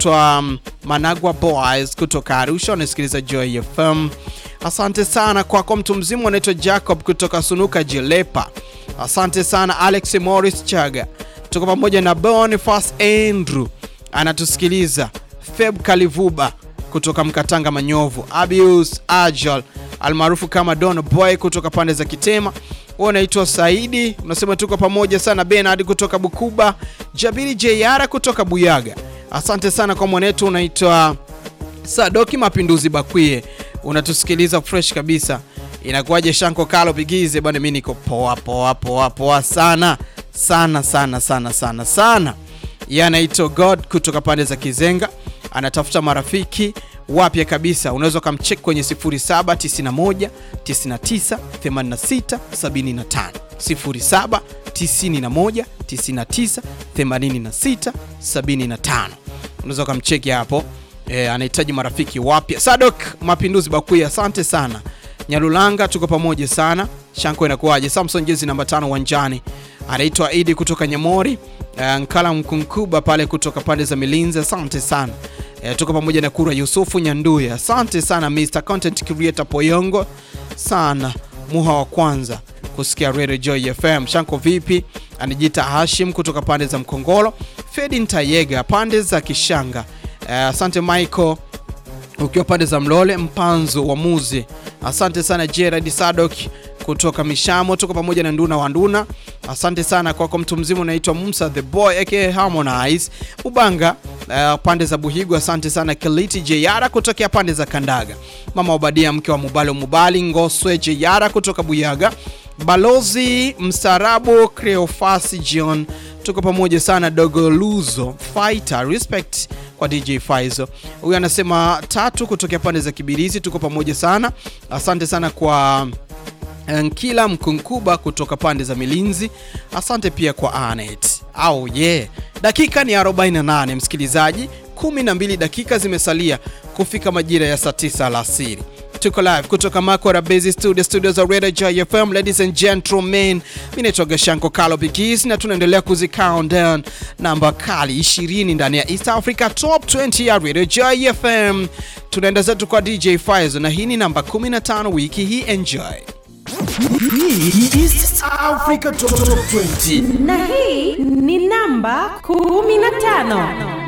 wanaitwa um, Managwa Boys kutoka Arusha, wanasikiliza Joy FM. Asante sana kwako. Mtu mzima wanaitwa Jacob kutoka Sunuka Jilepa. Asante sana Alex Morris Chaga, tuko pamoja na Boniface Andrew anatusikiliza. Feb Kalivuba kutoka Mkatanga Manyovu, Abius Ajal almaarufu kama Don Boy kutoka pande za Kitema. Wewe unaitwa Saidi, unasema tuko pamoja sana. Bernard kutoka Bukuba, Jabiri Jeyara kutoka Buyaga. Asante sana kwa mwanetu, unaitwa Sadoki Mapinduzi Bakwie, unatusikiliza fresh kabisa. Inakuwaje Shanko Kalo Bigize bwana, mimi niko poa poa poa poa sana sana sana sana sana sana. Yeye anaitwa God kutoka pande za Kizenga, anatafuta marafiki wapya kabisa. Unaweza ukamcheck kwenye 0791 99 86 75 0791 99 86 75. Unaweza ukamcheki hapo e, anahitaji marafiki wapya. Sadok Mapinduzi Bakuya, asante sana. Nyalulanga tuko pamoja sana. Shanko inakuwaje? Samson jezi namba tano uwanjani, anaitwa Idi kutoka Nyamori. Uh, Nkala Mkunkuba pale kutoka pande za Milinzi, asante sana. Uh, tuko pamoja na Kura Yusufu Nyanduya, asante sana. Mr Content Creator Poyongo sana, muha wa kwanza kusikia Radio Joy FM. Shanko vipi? Anajiita Hashim kutoka pande za Mkongolo. Fedi Ntayega pande za Kishanga. Uh, asante Michael ukiwa pande za Mlole Mpanzo wa Muzi, asante sana Gerard Sadok kutoka Mishamo, tuko pamoja na Nduna wa Nduna. Asante sana kwako mtu mzima unaitwa Musa the Boy aka Harmonize Mubanga, uh, pande za Buhigu. Asante sana Keliti Jeyara kutokea pande za Kandaga, mama Obadia mke wa Mubalo Mubali Ngoswe Jeyara kutoka Buyaga, balozi mstarabu Creofasi John, tuko pamoja sana Dogo Luzo Fighter, respect kwa DJ Faizo. Huyu anasema tatu kutokea pande za Kibirizi, tuko pamoja sana. Asante sana kwa Nkila Mkunkuba kutoka pande za Milinzi. Asante pia kwa Anet. Au yeah. Dakika ni 48 msikilizaji, 12 dakika zimesalia kufika majira ya saa 9 alasiri. Tuko live kutoka Makora Base Studio, studio za Radio Joy FM. Ladies and gentlemen, mimi naitwa Gashanko Kalo Bigis na tunaendelea kuzi count down namba kali 20 ndani ya East Africa Top 20 ya Radio Joy FM. Tunaenda zetu kwa DJ Faizo na hii ni namba 15 wiki hii. Enjoy. Hii East Africa Top 20. na hii ni namba 15